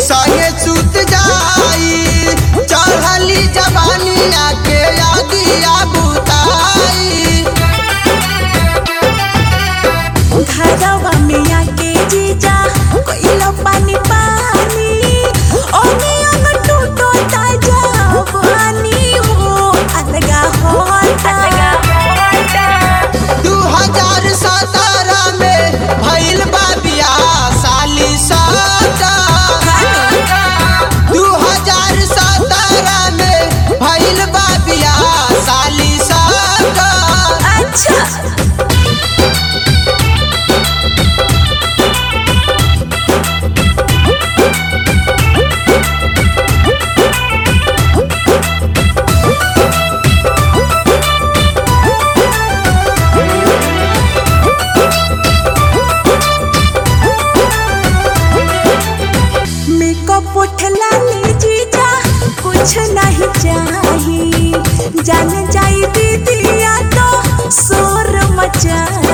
संगे सुत जाई चढ़ली जवानी आके आगिया बुताई घरवा में आके जीजा कोइला पानी पानी ओमे अंग टूटो ताजा पानी हो अलगा होता दू हजार सत्रह में भइल बा बियाह साली सदा दू हजार सत्रह में भइल बा बियाह साली सदा अच्छा मेकअप उठला ले जीजा कुछ नहीं चाहिए जान जाई दीदिया तो शोर मचाई